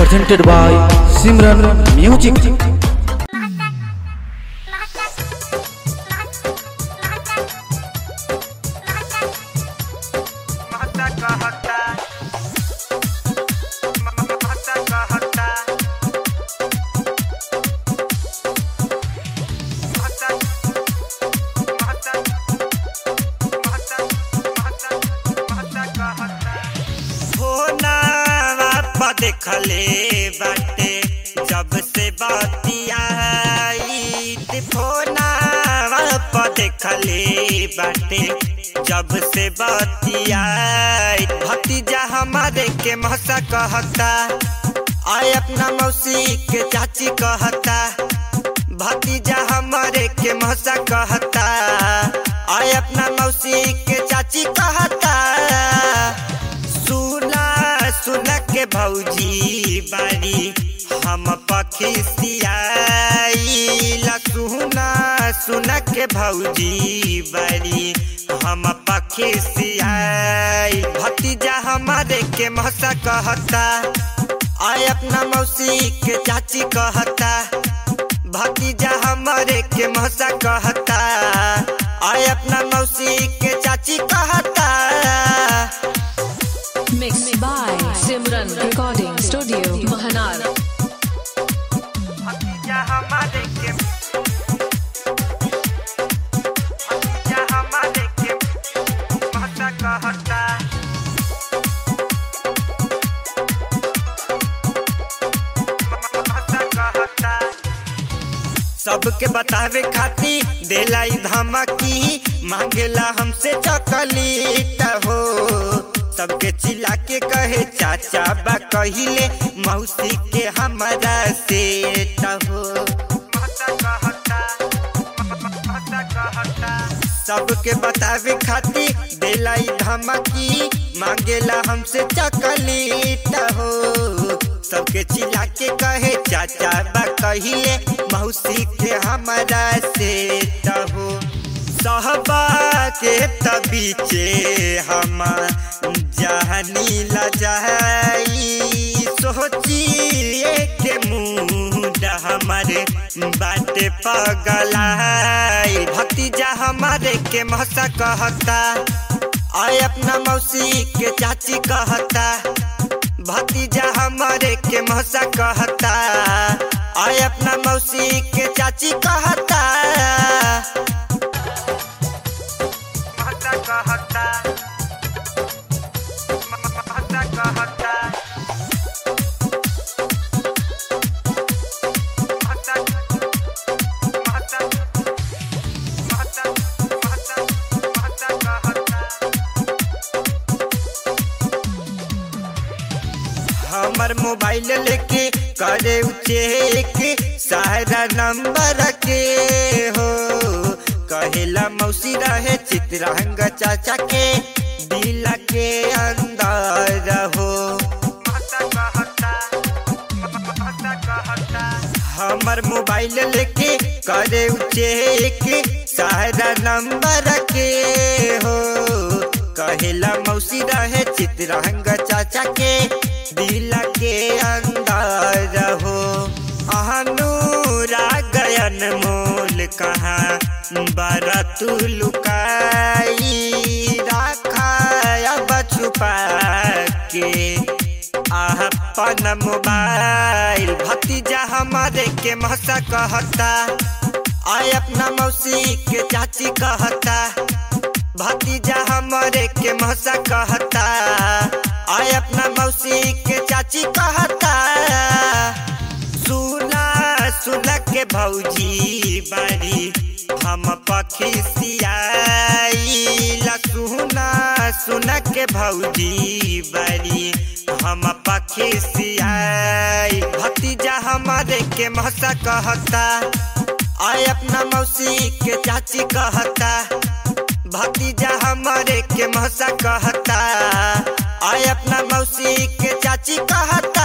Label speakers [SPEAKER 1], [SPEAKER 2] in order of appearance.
[SPEAKER 1] presented by Simran Music.
[SPEAKER 2] महता कहता महता कहता महता महता महता महता महता कहता होना बापा देखले बाटे जब से बतियाई फोना बापा देखले बाटे जब से बतियाई भतीजा हमारे के महसा कहता आय अपना मौसी के चाची कहता भतीजा हमारे के महसा कहता आय अपना मौसी के चाची कहता सुना सुना के भौजी बारी हम पखी सियाईला सुना सुना के भौजी बारी हम पखी सियाई भतीजा हमारे के महसा कहता आय अपना मौसी के चाची कहता भतीजा हमारे के महसा कहता आय अपना मौसी के चाची कहता
[SPEAKER 3] Mixed by Simran Recording Studio, Mahanar.
[SPEAKER 2] भतीजा हमारे के भतीजा हमारे के महता कहता महता कहता सबके बतावे खाती देला ई धमकी मांगेला हमसे चॉकलेट हो सबके चिल्ला के कहे चाचा बा कहिले मौसी के हमारा सेट हो सबके बतावे खाती देला ई धमकी मांगेला हमसे चॉकलेट हो सबके चिल्ला के कहे चाचा बा कहिले मौसी के हमारा सेट हो सहबा के तबीचे हम जहनी लजाई सोचिए के मुंड हमारे बाटे पगलाई भतीजा हमारे के महसा कहता आय अपना मौसी के चाची कहता भतीजा हमारे के महसा कहता आय अपना मौसी के चाची कहता महसा कहता महसा कहता महसा महसा महसा महसा महसा कहता हमर मोबाइल लेके करे चेक सारा नंबर के हो कहेला मौसी रहे चित्रंग चाचा के दिल के अंदर हो हमर मोबाइल लेके करे चेक सारा नंबर के हो कहेला मौसी रहे चित्रंग चाचा के दिल के अंदर हो अहनूरा गयन मोल कहाँ बरतु लुकाई रखा अब छुपा के अपन मोबाइल भतीजा हमारे के महसा कहता आय अपना मौसी के चाची कहता भतीजा हमारे के महसा कहता आय अपना मौसी के चाची कहता सुना सुना के भौजी बारी हम पखी सियाईला सुना सुना के भौजी बारी हम पखी सियाई भतीजा हमारे के महसा कहता आय अपना मौसी के चाची कहता भतीजा हमारे के महसा कहता आय अपना मौसी के चाची कहता